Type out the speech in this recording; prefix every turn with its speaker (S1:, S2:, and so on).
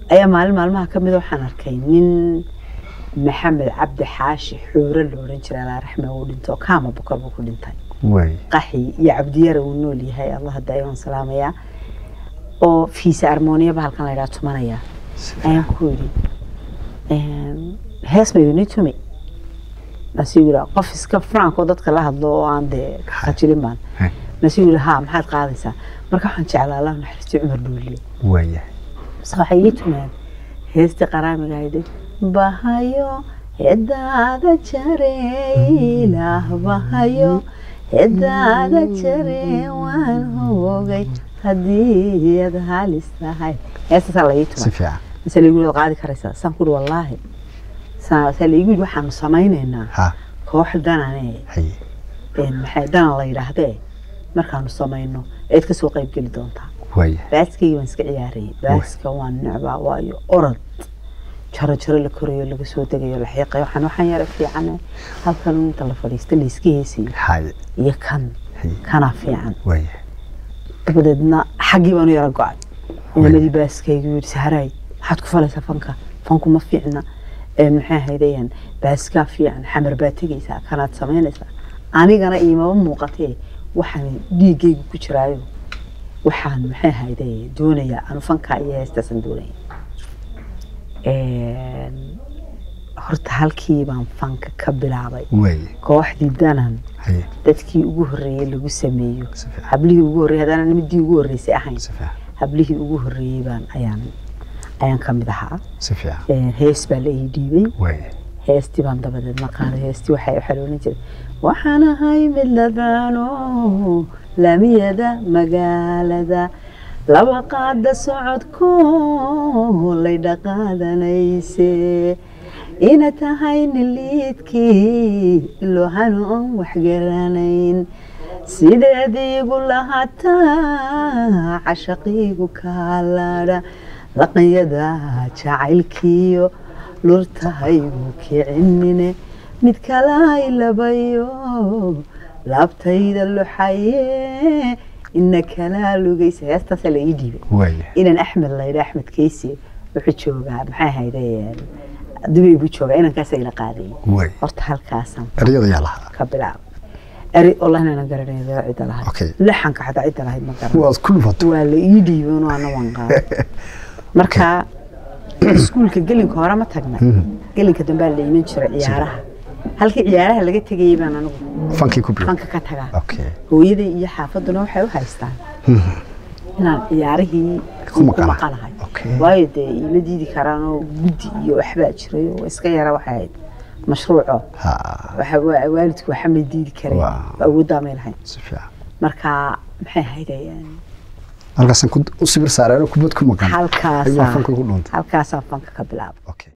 S1: ayaa maalin maalmaha ka mida waxaan arkay nin maxamed cabdi xaashi xuure la odhan jiray alaa raxme uu dhinto kaama bukar buu ku dhintay
S2: waay
S1: qaxi iyo cabdiyara uu nool yahay allah daayo waan salaamayaa oo fiisa armooniyaba halkan la yidhaha tumanaya ayaan ku yidhi hees ma idin tumi masuu yidhi qof iska franco dadka la hadlo oo aan dee khajilin baan
S2: Hey.
S1: masuu yidhi haa maxaad qaadaysaa marka waxaan jeclaa allah naxariisto cumar dhuuliye
S2: waayahay
S1: bas waxay ii tumeen heestii qaraamiga ahayd bahayo hedaada jareylah bahayo hedaada jaree waan hoogay haddii ad halis tahay heestaasaa la ii
S2: si
S1: tumay
S2: fiican
S1: mise laigu yidhi waad qaadi karaysaa saan ku yidhi wallaahi saa saa laigu yidhi waxaanu samaynaynaa
S2: ha
S1: koox danane
S2: haye
S1: een maxay danan la yidhaahdee markaanu samayno eed kasoo qayb geli doontaa
S2: waayahay
S1: baaskayga waan iska ciyaarayay baaska waan necbaa waayo orod jaro jaro la korayo laga soo degayo la xiiqayo waxaan waxaan yara fiicane halkan inta la fadhiista la iska heesayo
S2: haye
S1: iyo kan
S2: haye
S1: kanaa fiican
S2: waayahay
S1: dabadeedna xaggii baanu yara go-ay inamadii baaskaygu yidhi saharaay maxaad ku falaysaa fanka fanku ma fiicna ee maxay ahaydayaan baaskaa fiican xamar baa tegaysaa kanaad samaynaysaa anigana iimaba muuqatee waxaan dhiiggaygu ku jiraayo waxaan maxay ahayday doonayaa anu fankaa iyo heestaasaan doonaya Een, horta halkii baan fanka ka bilaabay
S2: waayahay
S1: kooxdii danan
S2: haye
S1: dadkii ugu horreeyey lagu sameeyo
S2: si fiican
S1: hablihii ugu horreeyey haddana midii ugu horreysay ahayn
S2: si fiican
S1: hablihii ugu horreeyey baan ayaan ayaan ka mid ahaa
S2: si fiican
S1: Een, hees baa la ii dhiibay
S2: waayahay
S1: heestii baan dabadeed ma qaaday heestii waxay waxaa loolan jiray waxaan ahay mid ladano laamiyada magaalada laba qaada socodko lay dhaqaadanayse ina tahay niliidkii ilohanu on waxgaranayn sideediigu lahataa cashaqiigu kaalaadha laqanyada jacaylkiyo lurtahaygu kicinine mid kalay labayo laabtayda luxaye ina kalaa lugaysa heestaasaa la ii dhiibay
S2: waayahay
S1: inan axmed laydha axmed keysi wuxuu joogaa maxay ahayde dubay buu joogaa inankaasa ila qaadayay
S2: waay
S1: horta halkaasaan
S2: eryada yaa lahaa
S1: ka bilaabay eri wallahi inaan garanay cidda lahayd
S2: Okay.
S1: laxanka xataa cidda lahayd ma garan
S2: waad ku dhufatay
S1: waa la ii dhiibay inuu ana waan qaaday marka iskuulka gelinka hore ma tagna gelinka dambaa la iman jiray ciyaaraha halkii ciyaaraha laga tegayay baan anigu
S2: fankii ku bilow
S1: fanka ka tagaa
S2: okay
S1: hooyaday iyo xaafaduna waxay u haystaan inaan ciyaarihii
S2: Ku maqanahay.
S1: maqanahay
S2: Okay.
S1: waayo dee iima diidi karaan oo guddi iyo waxbaa jiray oo iska yara waxay ahayd mashruuco
S2: ha
S1: waxa waa- waalidku waxa ma diidi kareen
S2: Wow.
S1: awooddaa may lahayn
S2: si fiican
S1: marka maxay ahayd ayaan
S2: halkaasan ku- u sibir saareen kubad ku maqan
S1: halkaasa
S2: ayuu fanka ku dhuntay
S1: halkaasaa fanka ka bilaabay
S2: okay